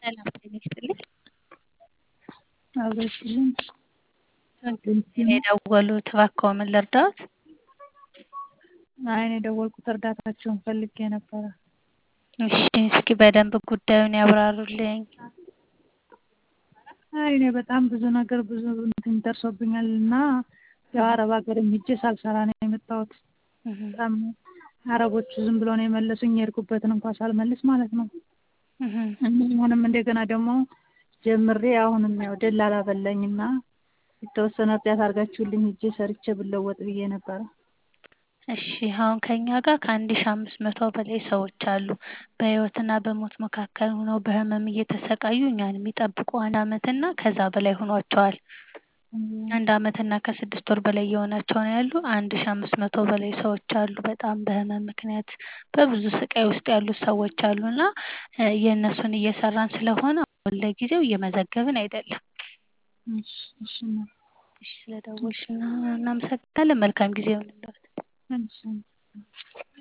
ሰላም ጤና ይስጥልኝ። አብሮ ይስጥልኝ። እኔ የደወሉት እባክዎ ምን ልርዳዎት? አይ እኔ የደወልኩት እርዳታችሁን ፈልጌ ነበረ። እሺ እስኪ በደንብ ጉዳዩን ያብራሩልኝ። አይ እኔ በጣም ብዙ ነገር ብዙ እንትን ደርሶብኛል እና ያው አረብ ሀገርም ሄጄ ሳልሰራ ነው የመጣሁት። በጣም አረቦቹ ዝም ብሎ ነው የመለሱኝ የሄድኩበትን እንኳን ሳልመልስ ማለት ነው። አሁንም እንደገና ደግሞ ጀምሬ አሁንም ያው ደላላ በላኝና የተወሰነ እርዳታ አድርጋችሁልኝ ሄጄ ሰርቼ ብለወጥ ብዬ ነበረ። እሺ አሁን ከኛ ጋር ከአንድ ሺህ አምስት መቶ በላይ ሰዎች አሉ በህይወትና በሞት መካከል ሆነው በህመም እየተሰቃዩ እኛን የሚጠብቁ አንድ አመትና ከዛ በላይ ሆኗቸዋል። አንድ አመትና ከስድስት ወር በላይ እየሆናቸው ነው ያሉ አንድ ሺህ አምስት መቶ በላይ ሰዎች አሉ በጣም በህመም ምክንያት በብዙ ስቃይ ውስጥ ያሉት ሰዎች አሉ እና የእነሱን እየሰራን ስለሆነ አሁን ለጊዜው እየመዘገብን አይደለም። እሺ እሺ እናቴ እሺ ስለደወልሽ እናመሰግናለን መልካም ጊዜ ይሁንልዎት። እሺ